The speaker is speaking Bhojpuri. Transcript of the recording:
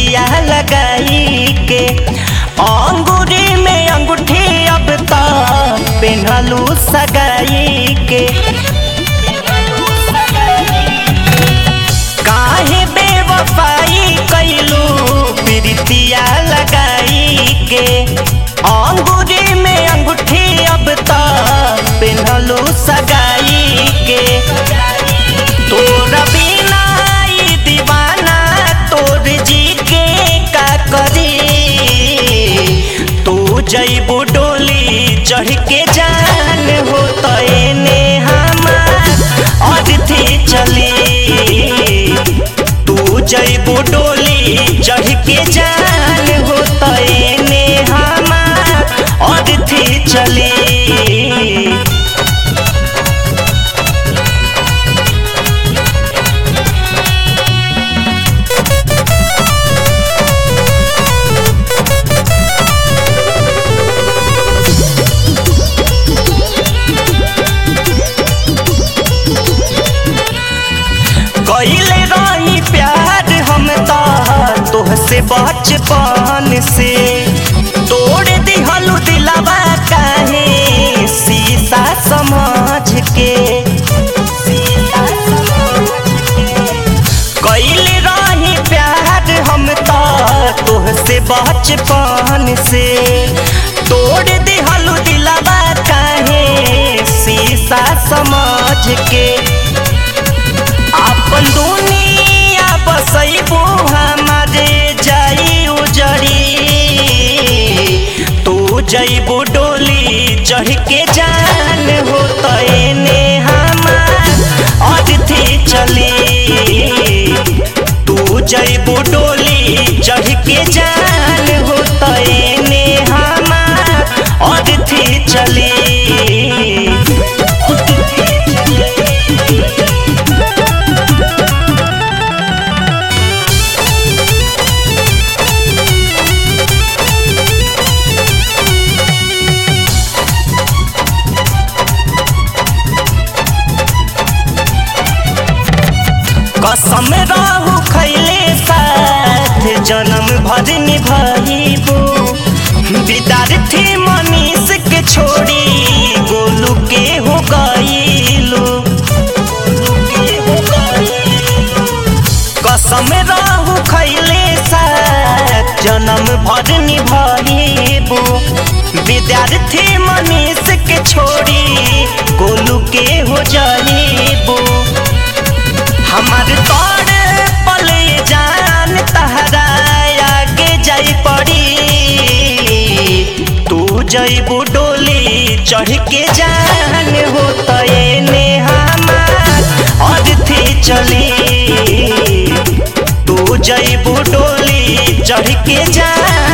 प्रीतिया लगाई के अंगूरी में अंगूठी अब तक पेन्हलू सगाई के काहे बेवफाई कैलू प्रीतिया लगाई के अंगूरी में अंगूठी अब तक पेन्हलू सगाई के तोर बिना ई दीवाना तोर जी के का करी तू जैबू डोली चढ़ के जान हो तो एने हमार अर्थी चली तू जैबू डोली चढ़ के जान हो तो एने हमार अर्थी चली कैले रही प्यार हम तो तोहसे बचपन से तोड़ दिहलू दिलावा काहे शीशा समझ के कैले रही प्यार हम तो तोहसे बचपन से तोड़ दिहलू दिलावा काहे शीशा समझ के अपन दुनिया बसैबू हमारे जाई उजड़ी तू जैबू डोली चढ़ के जान हो तो एने हमार अर्थी चली तू जैबू डोली चढ़ के जान हो तो एने हमार अर्थी चली कसम रहू खैले साथ जन्म भर निभाइबू विद्यार्थी मनीष के छोड़ी गोलू के हो गईलू कसम रहू खैले साथ जन्म भर निभाइबू विद्यार्थी मनीष के छोड़ी गोलू के हो जाइबू हमार तोड़ पल जान तहरा आगे जाई पड़ी तू जैबू डोली चढ़ के जान हो तो एने हमार अर्थी चली तू जैबू डोली चढ़ के जान